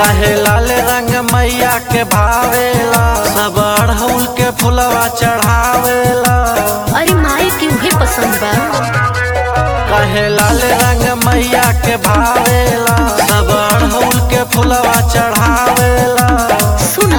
काहे लाल रंग मैया के भावेला सब अड़हुल के फुलवा चढ़ावेला अरे माई के उहे पसंद बा काहे लाल रंग मैया के भावेला सब अड़हुल के फुलवा चढ़ावेला सुना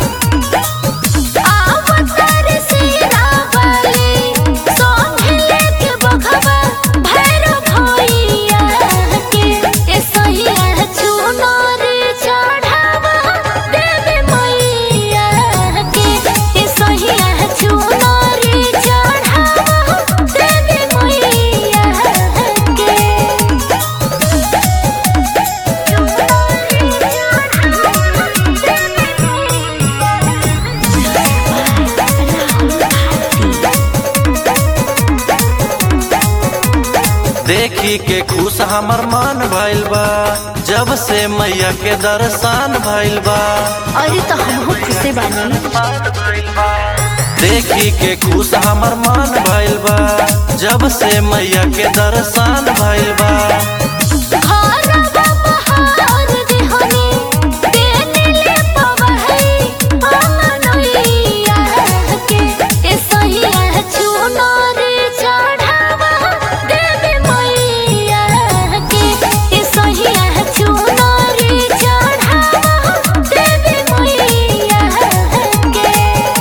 आवतार सिरा वाले संगे लेके बघवा भैरव भैया के ए सहिया चुनर चढ़ावा देवी मैया के ए सहिया चुनर चढ़ावा देवी मैया के देखी के खुश हमर मन भइल बा जब से मैया के दर्शन भइल बा अरे तो हम खुशी बानी देखी के खुश हमर मन भइल बा जब से मैया के दर्शन भइल बा घरवा बहार दिहनी देनिले पवहई अमनैया के ए सहिया चुनर चढ़ावा देवी मैया के ए सहिया चुनर चढ़ावा देवी मैया के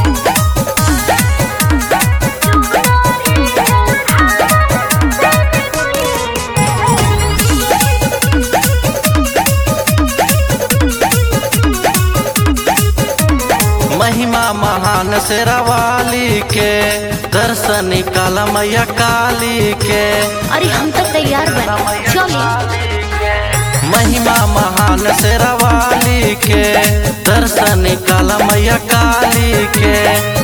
महिमा महान शेरावाली के दर्शन काला मैया काली के अरे हम तो तैयार बने चलिए महिमा महान शेरावाली के दर्शन काला मैया काली के